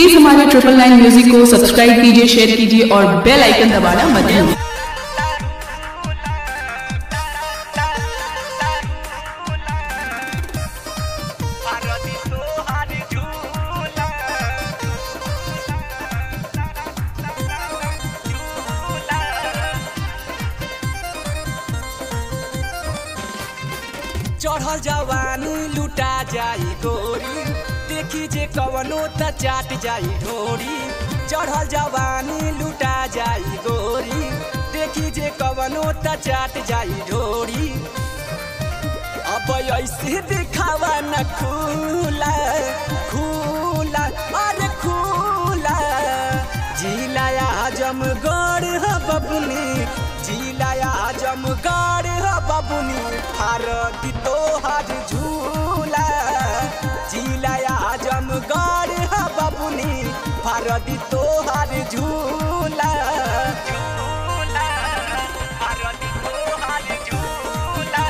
please हमारे triple nine music को subscribe कीजिए शेयर कीजिए और बेल आइकन दबाना मत भूलिए भारती तोहार झूला चढ़ल जवानी लुटा जाई गोरी देखी जे कवनो त चाट जाई ढोरी चढ़ल जवानी लुटा जाई गोरी देखी जे कवनो त चाट जाई ढोरी अब ऐसे दिखावा न खुला खुला अरे खुला जिलाया आजमगढ़ ह बबुनी जिलाया आजमगढ़ ह बबुनी भारत तोहार झूला जिलाया आजमगढ़ ह बबुनी भारत तोहार झूला झूला भारत तोहार झूला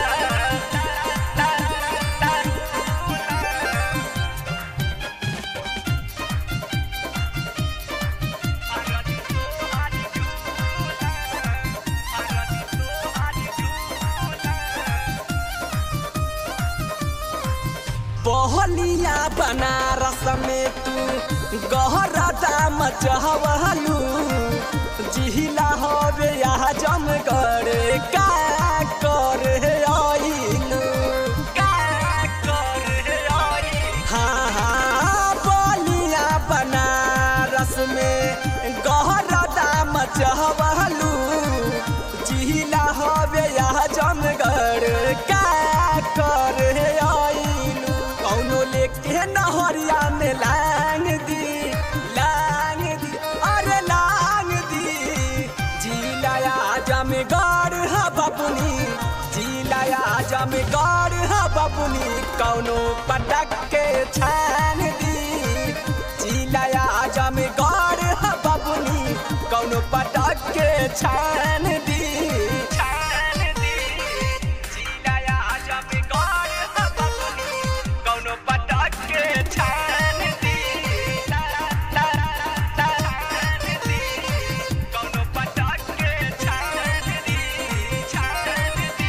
बहलिया बनारस में तू गहरा दाम चहवलू जिहिला हवे यहाँ जमगढ़ का कर आइलू का कर आइलू हाँ हाँ बलिया बनारस में गहरा दाम चहवलू जिहिला हवे यहाँ जमगढ़ का कर आइलू कौनो लेके नहरिया में लांग दी लांग दी अरे लांग दी जिलाया जमगढ़ ह बबुनी जिलाया जमगढ़ ह बबुनी कौनो पटक के छान दी जिलाया जमगढ़ ह बबुनी कौनो पटक के छान दी छान दी जिलाया जमगढ़ ह बबुनी कौनो पटक के छान दी ला ला ला छान दी कौनो पटक के छान दी छान दी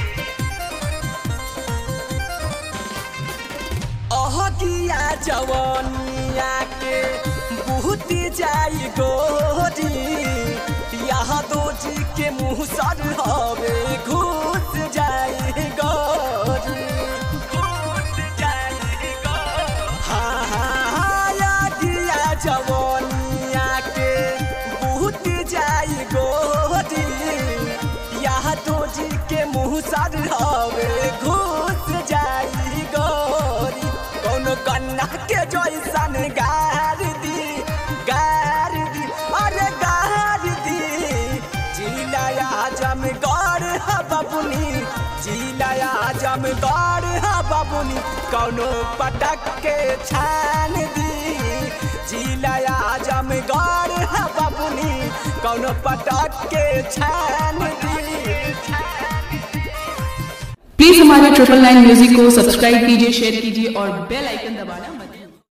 अहगिया जवनिया के बहुत जाई गोरी यहाँ दो जी के मुँह सर हवे घुस जाई गोरी घुस जाई गोरी हाँ हाँ हाँ अहगिया जवनिया के बहुत जाई गोरी यहाँ दो जी के मुँह सर हवे घुस जाई गोरी कौनो कन्ना के जैसन गार दी गार दी अरे गार दी जिलाया जमगढ़ ह बबुनी जिलाया जमगढ़ ह बबुनी कौनो पटक के छान दी जिलाया जमगढ़ ह बबुनी कौनो पटक के छान दी प्लीज हमारे ट्रिपल नाइन म्यूजिक को सब्सक्राइब कीजिए शेयर कीजिए और बेल आइकन दबाना